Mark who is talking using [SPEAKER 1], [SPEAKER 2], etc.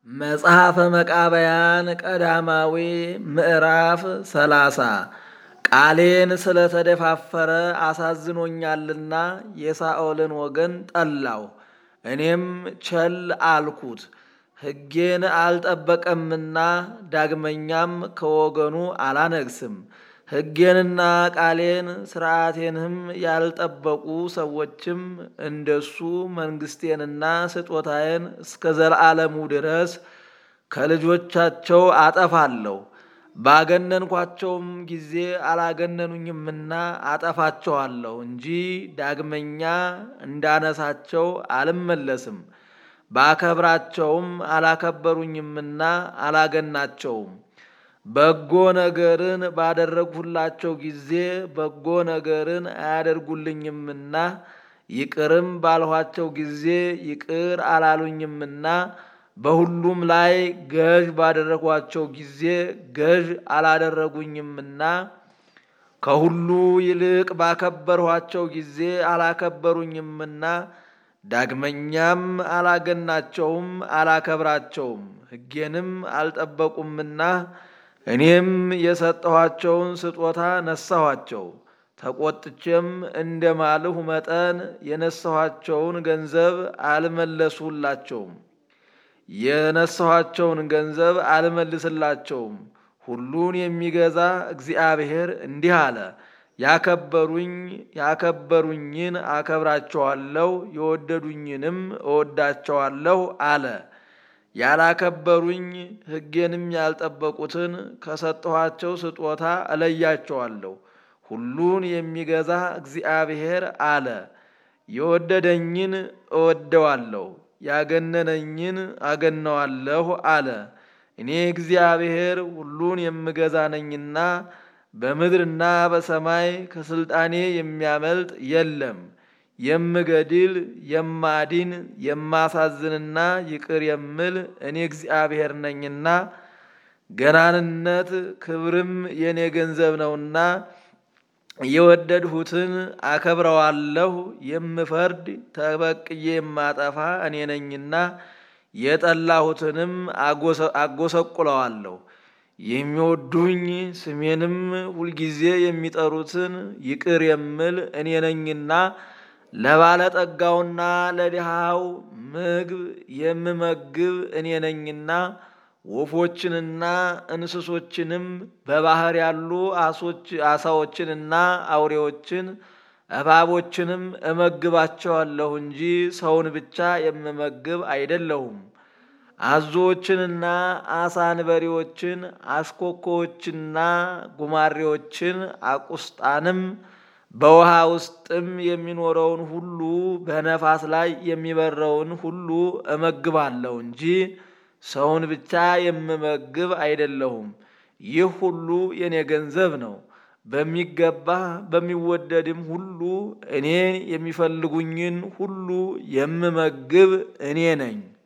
[SPEAKER 1] መጽሐፈ መቃብያን ቀዳማዊ ምዕራፍ ሰላሳ ቃሌን ስለተደፋፈረ አሳዝኖኛልና የሳኦልን ወገን ጠላው። እኔም ቸል አልኩት፣ ሕጌን አልጠበቀምና ዳግመኛም ከወገኑ አላነግስም። ሕጌንና ቃሌን ሥርዓቴንም ያልጠበቁ ሰዎችም እንደሱ መንግሥቴንና ስጦታዬን እስከ ዘለዓለሙ ድረስ ከልጆቻቸው አጠፋለሁ። ባገነንኳቸውም ጊዜ አላገነኑኝምና አጠፋቸዋለሁ እንጂ ዳግመኛ እንዳነሳቸው አልመለስም። ባከብራቸውም አላከበሩኝምና አላገናቸውም። በጎ ነገርን ባደረግሁላቸው ጊዜ በጎ ነገርን አያደርጉልኝምና ይቅርም ባልኋቸው ጊዜ ይቅር አላሉኝምና በሁሉም ላይ ገዥ ባደረጓቸው ጊዜ ገዥ አላደረጉኝምና ከሁሉ ይልቅ ባከበርኋቸው ጊዜ አላከበሩኝምና ዳግመኛም አላገናቸውም አላከብራቸውም። ሕጌንም አልጠበቁምና እኔም የሰጠኋቸውን ስጦታ ነሳኋቸው። ተቆጥቼም እንደ ማልሁ መጠን የነሳኋቸውን ገንዘብ አልመለሱላቸውም። የነሳኋቸውን ገንዘብ አልመልስላቸውም። ሁሉን የሚገዛ እግዚአብሔር እንዲህ አለ፣ ያከበሩኝ ያከበሩኝን አከብራቸዋለሁ፣ የወደዱኝንም እወዳቸዋለሁ አለ። ያላከበሩኝ ሕጌንም ያልጠበቁትን ከሰጠኋቸው ስጦታ እለያቸዋለሁ። ሁሉን የሚገዛ እግዚአብሔር አለ፣ የወደደኝን እወደዋለሁ፣ ያገነነኝን አገነዋለሁ አለ። እኔ እግዚአብሔር ሁሉን የምገዛ ነኝና በምድርና በሰማይ ከስልጣኔ የሚያመልጥ የለም። የምገድል የማድን የማሳዝንና ይቅር የምል እኔ እግዚአብሔር ነኝና ገናንነት ክብርም የእኔ ገንዘብ ነውና የወደድሁትን አከብረዋለሁ። የምፈርድ ተበቅዬ የማጠፋ እኔ ነኝና የጠላሁትንም አጎሰቁለዋለሁ። የሚወዱኝ ስሜንም ሁልጊዜ የሚጠሩትን ይቅር የምል እኔ ነኝና ለባለጠጋውና ለድሃው ምግብ የምመግብ እኔ ነኝና ወፎችንና እንስሶችንም በባህር ያሉ አሳዎችንና አውሬዎችን እባቦችንም እመግባቸዋለሁ እንጂ ሰውን ብቻ የምመግብ አይደለሁም። አዞዎችንና አሳ አንበሪዎችን፣ አሽኮኮዎችንና ጉማሬዎችን፣ አቁስጣንም በውሃ ውስጥም የሚኖረውን ሁሉ በነፋስ ላይ የሚበረውን ሁሉ እመግባለሁ እንጂ ሰውን ብቻ የምመግብ አይደለሁም። ይህ ሁሉ የኔ ገንዘብ ነው። በሚገባ በሚወደድም ሁሉ እኔ የሚፈልጉኝን ሁሉ የምመግብ እኔ ነኝ።